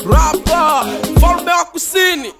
rapa falme wa kusini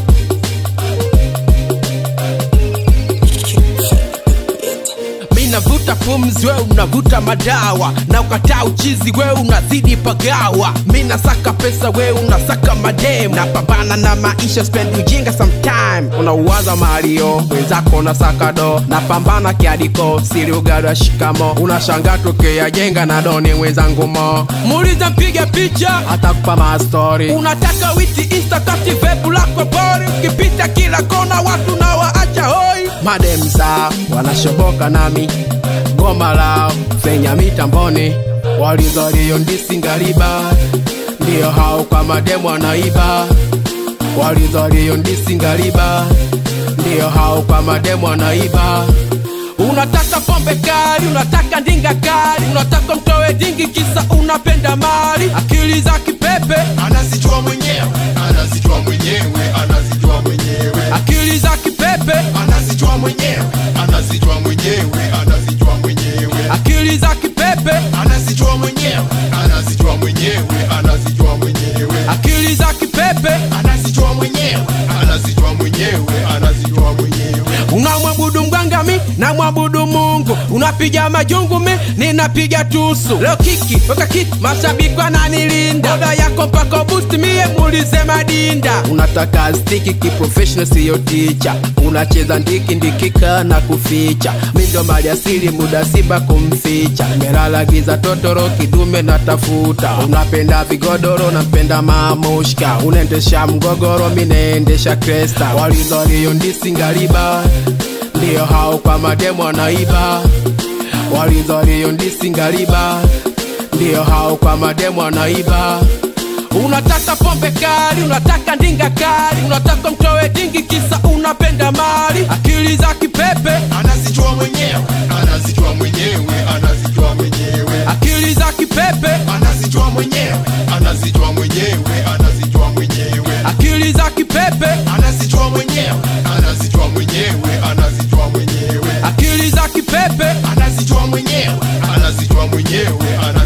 Mi navuta pumzi, we unavuta madawa, na ukataa uchizi, we unazidi pagawa. Mi nasaka pesa, we unasaka madem, napambana na maisha, spend ujinga sometime. Unauwaza Mario, wenzako unasaka do, napambana kiadiko, siri ugali wa shikamo, unashanga tokea jenga na doni wenzangu mo, muuliza mpiga picha, atakupa mastori. Unataka witi insta kati vepu lako bori, ukipita kila kona watu na waacha hoi, mademza wanashoboka nami goma lao fenya mitamboni walizalio ndisingaliba ndiyo hao kwa mademu wanaiba walizalio ndisingaliba ndiyo hao kwa mademu wanaiba unataka pombe kali unataka ndinga kali unataka mtowe dingi kisa unapenda mali akili za kipepe anazijua mwenyewe anazijua mwenyewe anazijua mwenyewe akili za kipepe anazijua mwenyewe anazijua mwenyewe anazijua mwenyewe akili za kipepe anazijua mwenyewe anazijua mwenyewe anazijua mwenyewe akili za kipepe anazijua mwenyewe anazijua mwenyewe anazijua mwenyewe unamwabudu mgangami na mwabudu mungu unapiga majungu mi ninapiga tusu leo kiki weka kiki mashabiki wananilinda oda yako mpaka boost mie muulize madinda unataka stiki kiprofessional siyo ticha unacheza ndiki ndikika na kuficha mi ndo mali asili muda simba kumficha melala giza totoro kidume natafuta unapenda vigodoro nampenda mamushka unaendesha mgogoro mi naendesha kresta walizalio ndisingaliba ndiyo hao kwa mademu wanaiba walizalio ndisingaliba ndiyo hao kwa mademu wanaiba unataka pombe kali unataka ndinga kali unataka mtowe dingi kisa unapenda mali akili za kipepe anazijua mwenyewe anazijua mwenyewe anazijua mwenyewe akili za kipepe anazijua mwenyewe anazijua mwenyewe anazijua mwenyewe akili za kipepe anazijua mwenyewe anazijua mwenyewe anazijua mwenyewe akili za kipepe anazijua mwenyewe anazijua mwenyewe